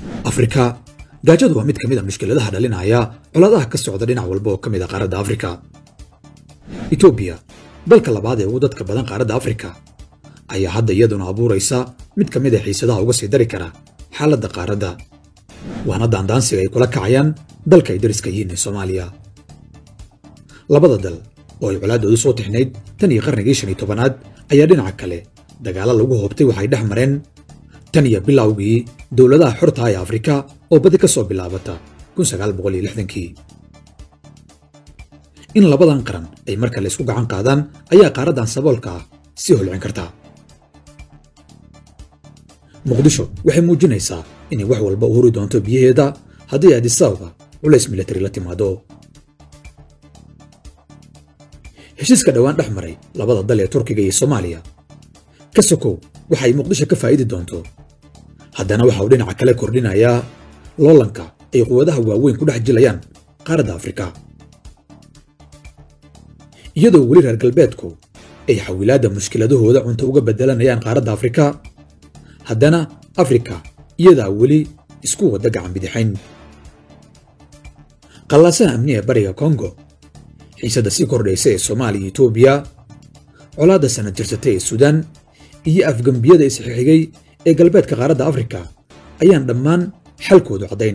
afrika gaajadu waa mid ka mid a mushkiladaha dhalinaya colaadaha ka socda dhinac walba oo ka mid a qaaradda afrika etoobiya dalka labaad ee ugu dadka badan qaaradda afrika ayaa hadda iyaduna abuuraysa mid ka mid a xiisadaha uga sii dari kara xaaladda qaaradda waana daandaansiga ay kula kacayaan dalka ay dariska yihiin ee soomaaliya labada dal oo ay colaaddoodu soo tixnayd tan iyo qarnigii shan iyo tobanaad ayaa dhinaca kale dagaalo lagu hoobtay waxay dhex mareen tan iyo bilowgii dowladaha xorta ee afrika oo badi ka soo bilaabata kii in labadan qaran ay mar kale isku gacan qaadaan ayaa qaaraddan saboolka ah sii holcin karta muqdisho waxay muujinaysaa inay wax walba u huri doonto biyaheeda haddii adisababa culays milatari la timaado heshiiska dhowaan dhex maray labada dal ee turkiga iyo soomaaliya ka sokow waxa ay muqdisho ka faa'idi doonto haddana waxa uu dhinaca kale kordhinayaa loolanka ay quwadaha waaweyn ku dhex jilayaan qaaradda afrika iyadoo weli reer galbeedku ay xawilaadda mushkiladahooda cunto uga beddelanayaan qaaradda afrika haddana afrika iyadaa weli isku wadda gacan bidixayn qallaasaha amni ee bariga kongo xiisadda sii kordhaysa ee soomaaliya iyo etoobiya colaadda sanad jirsatay ee suudaan iyo afgembiyada isxixigay ee galbeedka qaaradda afrika ayaan dhammaan xalkoodu caddayn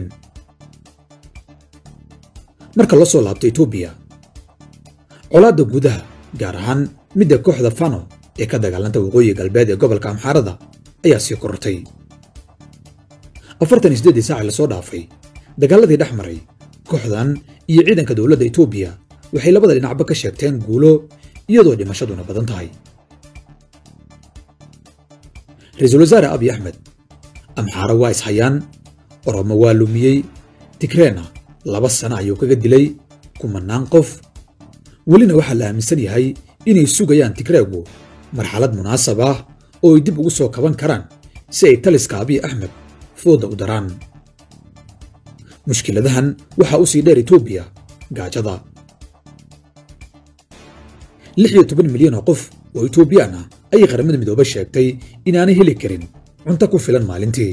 marka loo soo laabto etoobiya colaadda gudaha gaar ahaan midda kooxda fano ee ka dagaalanta waqooyi galbeed ee gobolka amxaarada ayaa sii korortay afartan iyo siddeedii saacii lasoo dhaafay dagaaladii dhex maray kooxdan iyo ciidanka dowladda etoobiya waxay labada dhinacba ka sheegteen guulo iyadoo dhimashaduna badan tahay ra-iisul wasaare abiy axmed amxaaro waa ishayaan oromo waa lumiyey tigreena laba sano ayuu kaga dilay kumanaan qof welina waxaa la aaminsan yahay inay sugayaan tigreegu marxalad munaasab ah oo ay dib ugu soo kaban karaan si ay taliska abiy axmed fooda u daraan mushkiladahan waxaa u sii dheer etoobiya gaajada lix iyo toban milyan oo qof oo etoobiyaan ah ayay qaramada midoobe sheegtay inaanay heli karin cunto ku filan maalintii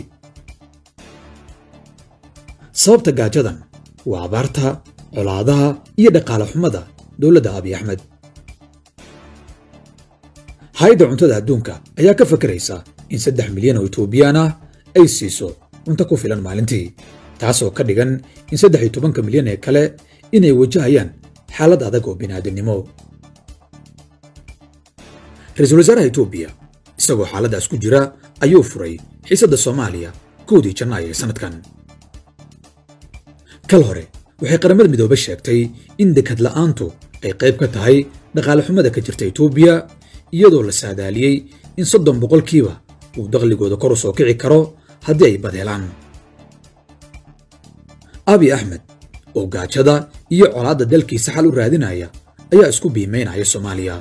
sababta gaajadan waa abaarta colaadaha iyo dhaqaale xumada dowladda abiy axmed hay-adda cuntada adduunka ayaa ka fakaraysa in saddex milyan oo etoobiyaan ah ay siiso cunto ku filan maalintii taasoo ka dhigan in saddex iyo tobanka milyan ee kale inay wajahayaan xaalad adag oo bini'aadamnimo ra-iisul wasaaraha etoobiya isagoo xaaladdaas ku jira ayuu furay xiisadda soomaaliya kowdii janaayo ee sannadkan kal hore waxay qaramada midoobe sheegtay in dekad la'aantu ay qayb ka tahay dhaqaale xumada ka jirta etoobiya iyadoo la saadaaliyey in soddon boqolkiiba uu dakhligooda kor u soo kici karo haddii ay badheelaan abiy axmed oo gaajada iyo colaadda dalkiisa xal u raadinaya ayaa isku biimaynaya soomaaliya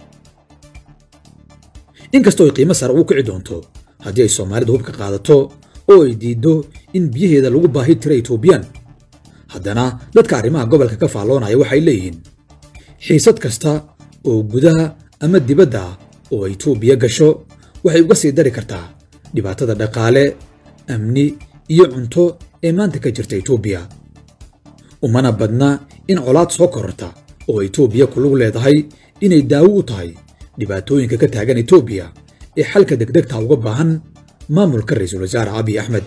inkastoo ay qiimo sare ugu kici doonto haddii ay soomaalida hubka qaadato oo ay diiddo in biyaheeda lagu baahi tira etoobiyaan haddana dadka arrimaha gobolka ka faalloonaya waxay leeyihiin xiisad kasta oo gudaha ama dibadda ah oo etoobiya gasho waxay uga sii dari kartaa dhibaatada dhaqaale amni iyo cunto ee maanta ka jirta etoobiya umana badna in colaad soo kororta oo etoobiya ku lug leedahay inay daawo u tahay dhibaatooyinka ka taagan etoobiya ee xalka degdegta uga baahan maamulka ra-iisul wasaare abiy axmed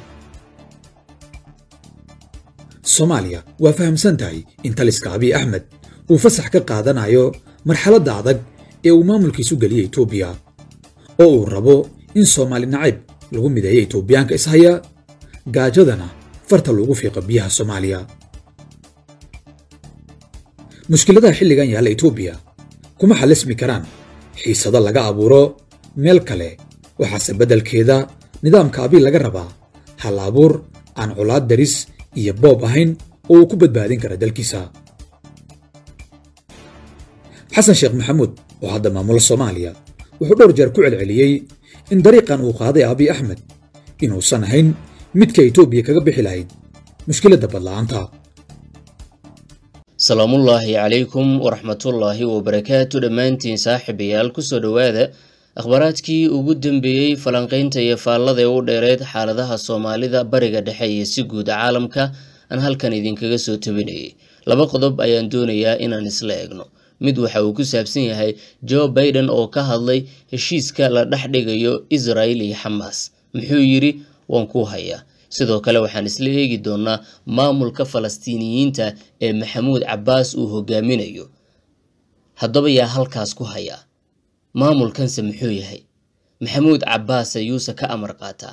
soomaaliya waa fahamsan tahay in taliska abiy axmed uu fasax ka qaadanayo marxaladda adag ee uu maamulkiisu geliyey etoobiya oo uu rabo in soomaali nacayb lagu mideeyo etoobiyaanka ishaya gaajadana farta loogu fiiqo biyaha soomaaliya mushkiladaha xilligan yaalla etoobiya kuma xallismi karaan xiisado laga abuuro meel kale waxaase beddelkeeda nidaamka abiy laga rabaa hal abuur aan colaad daris iyo boob ahayn oo uu ku badbaadin kara dalkiisa xasan sheekh maxamuud oo hadda maamula soomaaliya wuxuu dhowr jeer ku celceliyey in dariiqan uu qaaday abiy axmed inuusan ahayn midka etoobiya kaga bixi lahayd mushkiladda badla'aanta salaamullaahi calaykum waraxmatullaahi wabarakaatu dhammaantiin saaxiibayaal kusoo dhowaada akhbaaraadkii ugu dambeeyey falanqeynta iyo faallada ee u dheereed xaaladaha soomaalida bariga dhexe iyo si guud caalamka aan halkan idinkaga soo tabinayay laba qodob ayaan doonayaa inaan isla eegno mid waxa uu ku saabsan yahay joe baiden oo ka hadlay heshiiska la dhex dhigayo israel iyo xamaas muxuu yidhi waan ku hayaa sidoo kale waxaan isla eegi doonaa maamulka falastiiniyiinta ee maxamuud cabbaas uu hogaaminayo haddaba yaa halkaas ku hayaa maamulkanse muxuu yahay maxamuud cabbaas ayuuse ka amar qaataa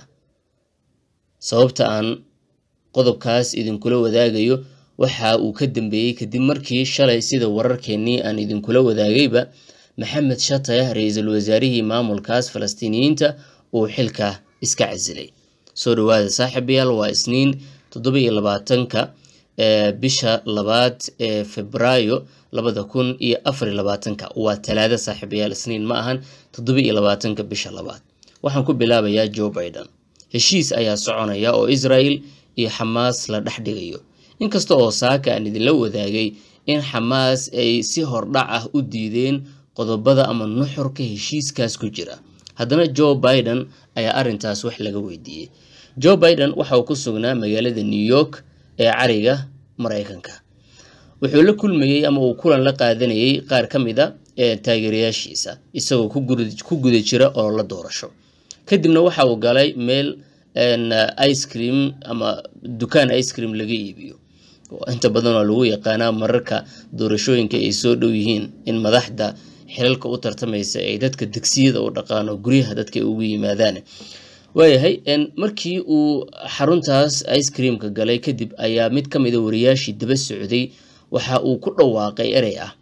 sababta aan qodobkaas idinkula wadaagayo waxa uu ka dambeeyey kadib markii shalay sida wararkeennii aan idinkula wadaagayba maxamed shataya ra-iisul wasaarihii maamulkaas falastiiniyiinta uu xilka iska casilay soo dhawaada saaxiibayaal waa isniin toddoba iyo labaatanka bisha labaad ee febraayo labada kun iyo afar iyo labaatanka waa talaado saaxiibayaal isniin ma ahan toddoba iyo labaatanka bisha labaad waxaan ku bilaabayaa joe baiden heshiis ayaa soconaya oo israel iyo xamaas la dhex dhigayo inkasta oo saaka aan idinla wadaagay in xamaas ay si hordhac ah u diideen qodobada ama nuxurka heshiiskaas ku jira haddana joe baiden ayaa arrintaas wax laga weydiiyey joe baiden waxa uu ku sugnaa magaalada new york ee cariga maraykanka wuxuu la kulmayey ama uu kulan la qaadanayey qaar ka mid a ee taageerayaashiisa isagoo ku guda jira oo la doorasho kadibna waxa uu galay meel ice cream ama dukaan ice cream laga iibiyo inta badan oo lagu yaqaanaa mararka doorashooyinka ay soo dhow yihiin in madaxda xilalka u tartamaysa ay dadka degsiyada u dhaqaano guryaha dadka ay ugu yimaadaan waayahay markii uu xaruntaas ice creamka galay kadib ayaa mid ka mida wariyaashii daba socday waxa uu ku dhawaaqay erey ah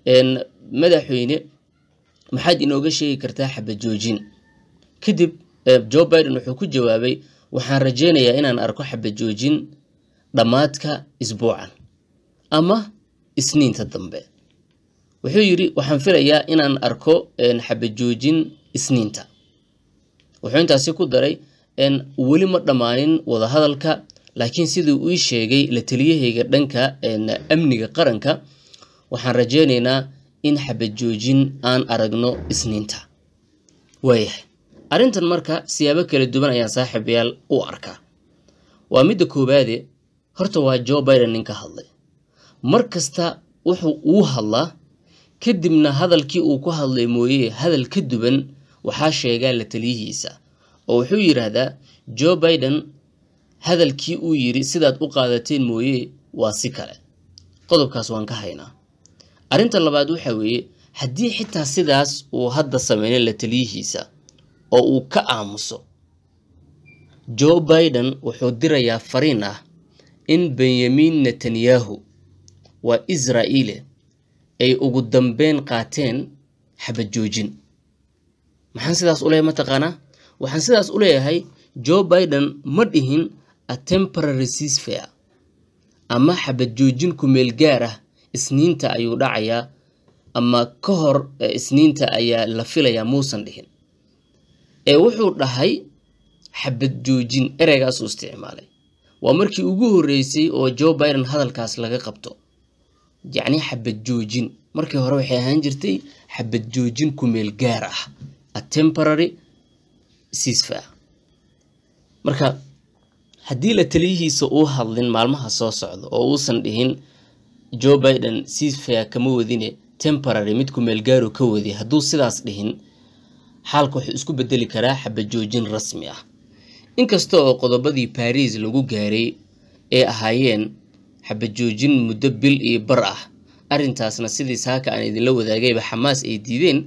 madaxweyne maxaad inooga sheegi kartaa xabajoojin kadib joe biden wuxuu ku jawaabay waxaan rajeynayaa inaan arko xabajoojin dhammaadka isbuucan ama isniinta dambe wuxuu yidhi waxaan filayaa inaan arko xabajoojin isniinta wuxuu intaasi ku daray weli ma dhammaanin wadahadalka laakiin siduu ii sheegay la taliyahayga dhanka amniga qaranka waxaan rajeynaynaa in xabajoojin aan aragno isniinta waayahay arrintan marka siyaabo kala duwan ayaan saaxiibayaal u arkaa waa midda koowaade horta waa joe biden ninka hadlay mar kasta wuxuu uu hadlaa kadibna hadalkii uu ku hadlay mooye hadal ka duwan waxaa sheegaa la taliyihiisa oo wuxuu yidhaahdaa joe biden hadalkii uu yidhi sidaad u qaadateen mooye waa si kale qodobkaas waan ka haynaa arrinta labaad waxa weeye haddii xitaa sidaas uu hadda sameynay la taliyihiisa oo uu ka aamuso joe biden wuxuu dirayaa fariin ah in benyamin netanyahu waa israa'iile ay ugu dambeyn qaateen xabajoojin maxaan sidaas u leeyahay mataqaanaa waxaan sidaas u leeyahay joe biden ma dhihin a temporary ceasefare ama xabajoojin kumeel gaar ah isniinta ayuu dhacayaa ama ka hor isniinta ayaa la filayaa muusan dhihin ee wuxuu dhahay xabad joojin ereygaasuu isticmaalay waa markii ugu horreysay oo joe biden hadalkaas laga qabto yacni xabad joojin markii hore waxay ahaan jirtay xabad joojin kumeel gaar ah a temporary ceasefare marka haddii la taliyihiisa uu hadlin maalmaha soo socda oo uusan dhihin joe biden ceasefare kama wadine temporary mid kumeel gaaru ka wadi hadduu sidaas dhihin xaalka wuxuu isku bedeli karaa xabajoojin rasmi ah inkasta oo qodobadii baris lagu gaaray ee ahaayeen xabajoojin muddo bil iyo bar ah arrintaasna sidii saaka aan idinla wadaagayba xamaas ay diideen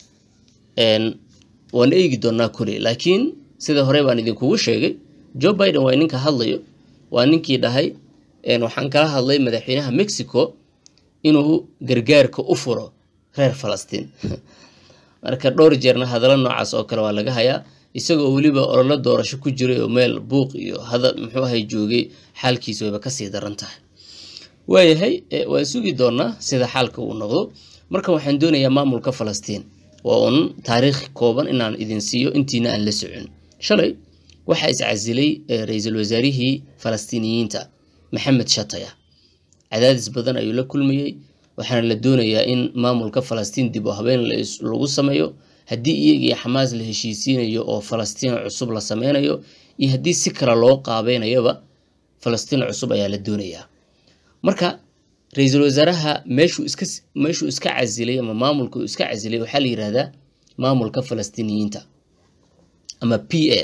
waan eegi doonaa kuley laakiin sida hore baan idinkugu sheegay joe biden waa ninka hadlayo waa ninkii dhahay waxaan kala hadlay madaxweynaha mexico inuu gargaarka u furo reer falastiin marka dhowr jeerna hadallo noocaas oo kale waa laga hayaa isagoo weliba ololo doorasho ku jiray oo meel buuq iyo hadal muxuu ahay joogay xaalkiisa wayba kasii daran tahay waayahay waan sugi doonaa sida xaalka uu noqdo marka waxaan doonayaa maamulka falastiin waa uun taariikh kooban inaan idin siiyo intiina aan la socon shalay waxaa iscasilay ra-iisul wasaarihii falastiiniyiinta maxamed shataya cadaadis badan ayuu la kulmayey waxaana la doonayaa in maamulka falastiin dib u habeen lagu sameeyo haddii iyagii xamaas la heshiisiinayo oo falastiin cusub la sameynayo iyo haddii si kale loo qaabeynayaba falastiin cusub ayaa la doonayaa marka ra-iisul wasaaraha meeshuu iska meeshuu iska casilay ama maamulka uu iska casilay waxaa la yidhahdaa maamulka falastiiniyiinta ama p a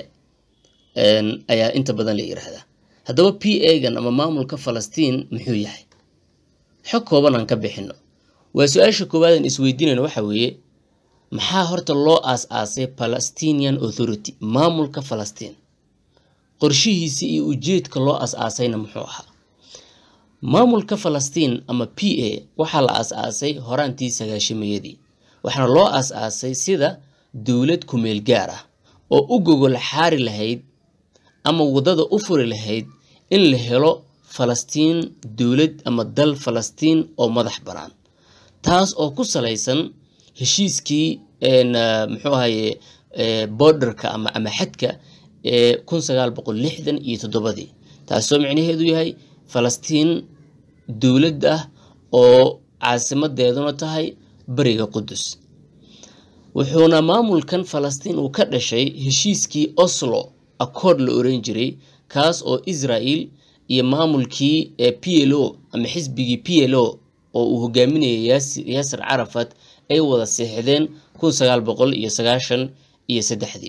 ayaa inta badan la yidhaahdaa haddaba p a-gan ama maamulka falastiin muxuu yahay xog kooban aan ka bixino waa su-aasha koowaad aan isweydiinayno waxa weeye maxaa horta loo aas-aasay palestinian authority maamulka falastiin qorshihiisa iyo ujeedka loo as-aasayna muxuu ahaa maamulka falastiin ama p a waxaa la as-aasay horaantii sagaashamayadii waxaana loo as-aasay sida dowlad kumeel gaar ah oo u gogol xaari lahayd ama waddada u furi lahayd in la helo falastiin dowlad ama dal falastiin oo madax bannaan taas oo ku salaysan heshiiskii muxuu ahaye borderka ama ama xadka ee kun sagaal boqol lixdan iyo toddobadii taasoo micnaheedu yahay falastiin dowlad ah oo caasimadeeduna tahay bariga qudus wuxuuna maamulkan falastiin uu ka dhashay heshiiskii oslo accord la oran jiray kaas oo israel iyo maamulkii p l o ama xisbigii p l o oo uu hogaaminayay yaasir carafat ay wada seexdeen kun sagaal boqol iyo sagaashan iyo saddexdii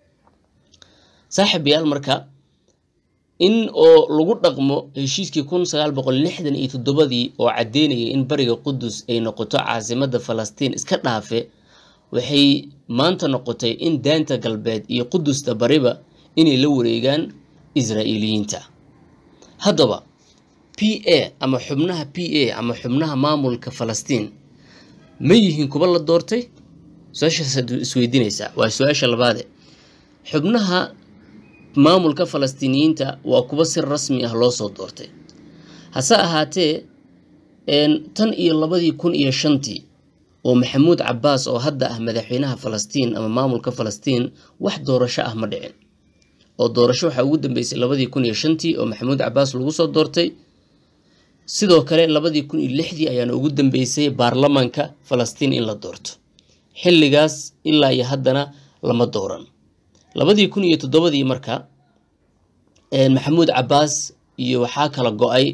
saaxib yaal marka in oo lagu dhaqmo heshiiskii kun sagaal boqol lixdan iyo toddobadii oo caddeynayay in bariga qudus ay noqoto caasimadda falastiin iska dhaafe waxay maanta noqotay in daanta galbeed iyo qudusta bariba inay la wareegaan israa'iiliyiinta haddaba p a ama xubnaha p a ama xubnaha maamulka falastiin ma yihiin kuba la doortay su-aashaasaad isweydiinaysaa waa su-aasha labaade xubnaha maamulka falastiiniyiinta waa kuba si rasmi ah loo soo doortay hase ahaatee tan iyo labadii kun iyo shantii oo maxamuud cabaas oo hadda ah madaxweynaha falastiin ama maamulka falastiin wax doorasho ah ma dhicin oo doorasho waxaa ugu dambeysay labadii kun iyo shantii oo maxamuud cabaas lagu soo doortay sidoo kale labadii kun iyo lixdii ayaana ugu dambeysay baarlamanka falastiin in la doorto xilligaas ilaa iyo haddana lama dooran labadii kun iyo toddobadii marka maxamuud cabaas iyo waxaa kala go-ay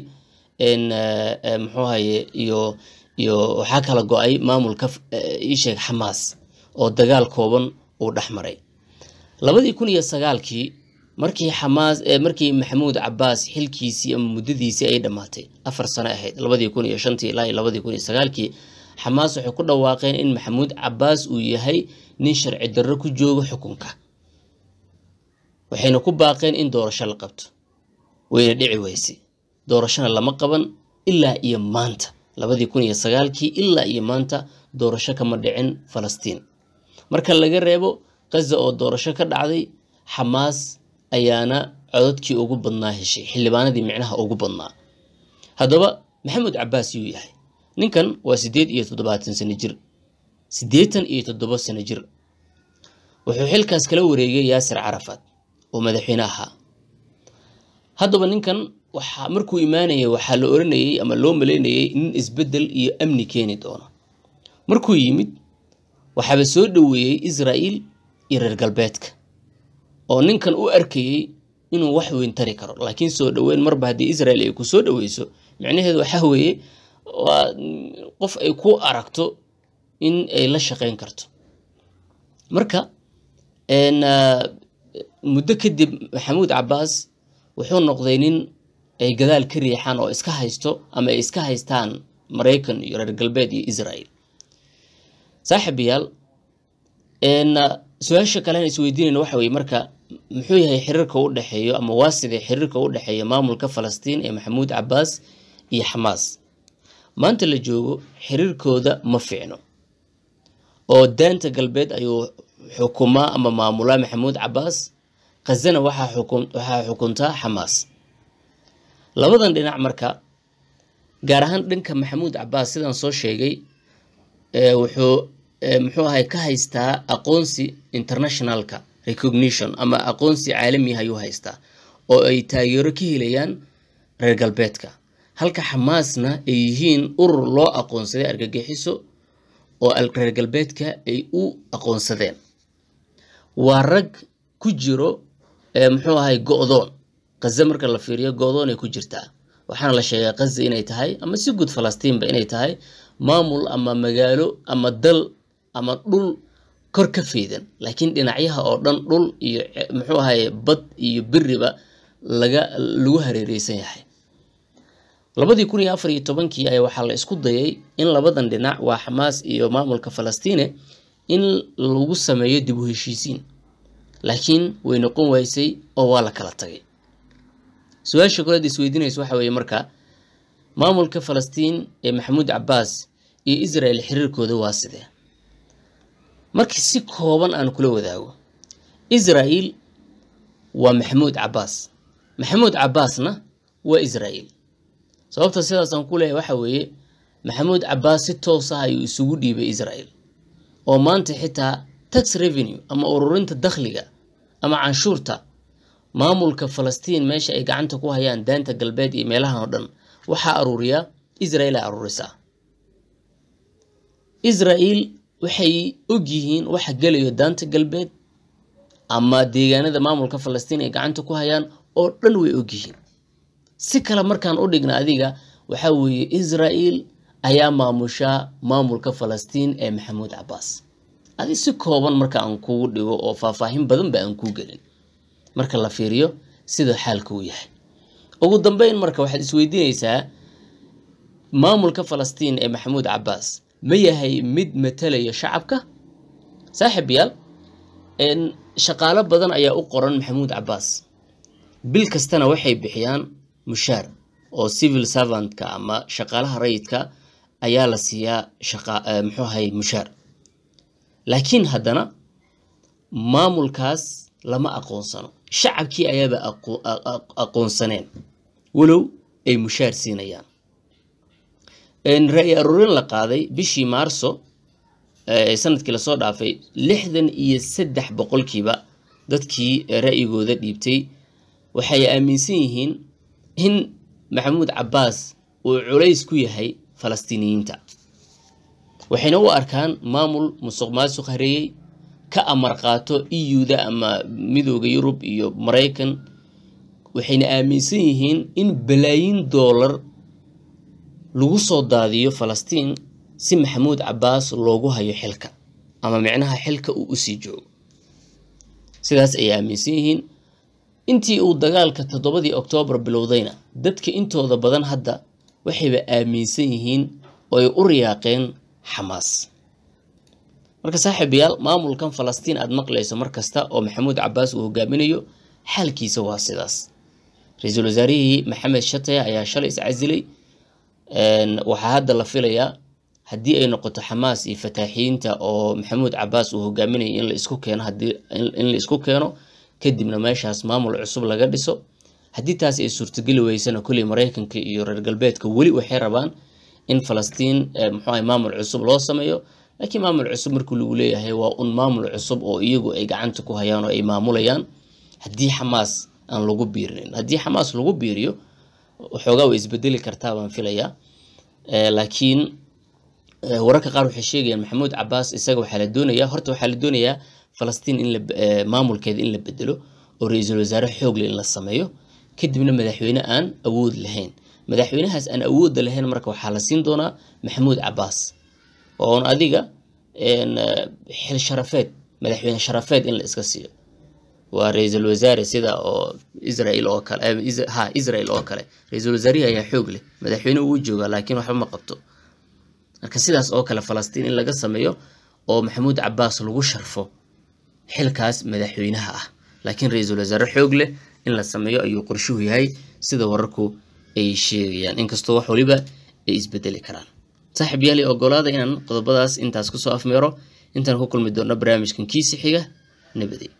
muxuu haye iyo iyo waxaa kala go-ay maamulka isheeg xamaas oo dagaal kooban uu dhex maray labadii kun iyo sagaalkii markii xamaas markii maxamuud cabaas xilkiisii ama muddadiisii ay dhammaatay afar sano ahayd labadii kun iyo shantii ilaa iyo labadii kun iyo sagaalkii xamaas waxay ku dhawaaqeen in maxamuud cabaas uu yahay nin sharci darro ku joogo xukunka waxayna ku baaqeen in doorasho la qabto wayna dhici weyse doorashona lama qaban ilaa iyo maanta labadii kun iyo sagaalkii ilaa iyo maanta doorasho kama dhicin falastiin marka laga reebo gaza oo doorasho ka dhacday xamaas ayaana codadkii ugu badnaa heshay xildhibaanadii micnaha ugu badnaa haddaba maxamuud cabaas yuu yahay ninkan waa siddeed iyo toddobaatan sano jir siddeetan iyo toddoba sano jir wuxuu xilkaas kala wareegay yaasir carafat oo madaxweyne ahaa haddaba ninkan waxaa markuu imaanayay waxaa la oranayay ama loo maleynayay nin isbeddel iyo amni keeni doono markuu yimid waxaaba soo dhoweeyey israa'iil iyo reer galbeedka oo ninkan u arkayey inuu wax weyn tari karo laakiin soo dhoweyn marba haddii israel ay ku soo dhoweyso micnaheedu waxaa weeye waa qof ay ku aragto in ay la shaqeyn karto marka muddo kadib maxamuud cabaas wuxuu noqday nin ay gadaal ka riixaan oo iska haysto ama ay iska haystaan maraykan iyo reer galbeed iyo israel saaxiibayaal su-aasha kalean isweydiinayna waxa weye marka muxuu yahay xiriirka u dhexeeyo ama waa sidee xiriirka u dhexeeya maamulka falastiin ee maxamuud cabaas iyo xamaas maanta la joogo xiriirkooda ma fiicno oo daanta galbeed ayuu xukumaa ama maamulaa maxamuud cabaas khazana waxaa xukuntaa xamaas labadan dhinac marka gaar ahaan dhanka maxamuud cabaas sidaan soo sheegay wuxuu muxuu ahay ka haystaa aqoonsi internationalka recognition ama aqoonsi caalami ayuu haystaa oo ay taageero ka helayaan reer galbeedka halka xamaasna ay yihiin urur loo aqoonsaday argagixiso oo reer galbeedka ay u aqoonsadeen waa rag ku jiro muxuu ahay go-doon kaza marka la fiiriyo go-doon ay ku jirtaa waxaana la sheegaa kaza inay tahay ama si guud falastiinba inay tahay maamul ama magaalo ama dal ama dhul kor ka feydan laakiin dhinacyaha oo dhan dhul iyo muxuu ahaye bad iyo beriba laga lagu hareereysan yahay labadii kun iyo afar iyo tobankii ayaa waxaa la isku dayay in labadan dhinac waa xamaas iyo maamulka falastiine in lagu sameeyo dib u heshiisiin laakiin way noqon waysay oo waa la kala tagay su-aasha koleed isweydiinaysa waxa weeye marka maamulka falastiin ee maxamuud cabaas iyo israel xiriirkooda waa sidee markii si kooban aan kula wadaago israel waa maxamuud cabaas maxamuud cabaasna waa israel sababta sidaasaan ku leeyahay waxa weeye maxamuud cabaas si toos ah ayuu isugu dhiibay israel oo maanta xitaa tax revenue ama ururinta dakhliga ama canshuurta maamulka falastiin meesha ay gacanta ku hayaan daanta galbeed iyo meelahan oo dhan waxaa aruuriyaa israel ay aruurisaa israel waxay og yihiin waxa gelayo daanta galbeed ama deegaanada maamulka falastiin ay gacanta ku hayaan oo dhan way og yihiin si kale markaan u dhigna adiga waxaa weeye israel ayaa maamushaa maamulka falastiin ee maxamuud cabaas adi si kooban marka aan kugu dhigo oo faahfaahin badan ba aan kuu gelin marka la fiiriyo sida xaalka uu yahay ugu dambeyn marka waxaad isweydiinaysaa maamulka falastiin ee maxamuud cabaas ma yahay mid matalaya shacabka saaxib yaal shaqaalo badan ayaa u qoran maxamuud cabaas bil kastana waxay bixiyaan mushaar oo civil servantka ama shaqaalaha rayidka ayaa la siiyaa muxuu ahay mushaar laakiin haddana maamulkaas lama aqoonsano shacabkii ayaaba aqoonsaneen walow ay mushaar siinayaan ra-i aruurin la qaaday bishii maarso sanadkii lasoo dhaafay lixdan iyo saddex boqolkiiba dadkii ra'yigooda dhiibtay waxay aaminsan yihiin in maxamuud cabaas uu culays ku yahay falastiiniyiinta waxayna u arkaan maamul musuq maasuq hareeyey ka amar qaato iyuda ama midooda yurub iyo maraykan waxayna aaminsan yihiin in balaayin doolar lagu soo daadiyo falastiin si maxamuud cabaas loogu hayo xilka ama micnaha xilka uu usii joogo sidaas ayay aaminsan yihiin intii uu dagaalka toddobadii oktoobar bilowdayna dadka intooda badan hadda waxayba aaminsan yihiin oo ay u riyaaqeen xamaas marka saaxiibayaal maamulkan falastiin aada maqlayso mar kasta oo maxamuud cabaas uu hogaaminayo xaalkiisa waa sidaas ra-iisul wasaarihii maxamed shataya ayaa shalay iscasilay waxaa hadda la filayaa haddii ay noqoto xamaas iyo fataaxiyiinta oo maxamuud cabaas uu hogaaminayay in la isku keeno in la isku keeno kadibna meeshaas maamul cusub laga dhiso haddii taas ay suurtogeli weysana kolley maraykanka iyo reer galbeedka weli waxay rabaan in falastiin muxuu ahay maamul cusub loo sameeyo laakiin maamul cusub markii lagu leeyahay waa un maamul cusub oo iyagu ay gacanta ku hayaan oo ay maamulayaan haddii xamaas aan lagu biirinin haddii xamaas lagu biiriyo waxoogaa way isbedeli kartaa baan filayaa laakiin wararka qaar waxay sheegayaan maxamuud cabaas isaga waxaa la doonayaa horta waxaa la doonayaa falastiin in la maamulkeeda in la bedelo oo ra-iisul wasaare xoogle in la sameeyo kadibna madaxweyne aan awood lahayn madaxweynahaas aan awoodda lahayn marka waxaa la siin doonaa maxamuud cabaas oon adiga xil sharafeed madaxweyne sharafeed in la iska siiyo waa ra-iisul wasaare sida oo israel oo kale ha israel oo kale ra-iisul wasaarihi ayaa xoog leh madaxweyne uu joogaa laakiin waxba ma qabto marka sidaas oo kale falastiin in laga sameeyo oo maxamuud cabaas lagu sharfo xilkaas madaxweynaha ah laakiin ra-iisul wasaare xoog leh in la sameeyo ayuu qorshuhu yahay sida wararku ay sheegayaan inkastoo wax waliba ay isbedeli karaan saaxiib yaali ogolaada inaan qodobadaas intaas kusoo afmeero intaan ku kulmi doonno barnaamijkan kiisi xiga nabadi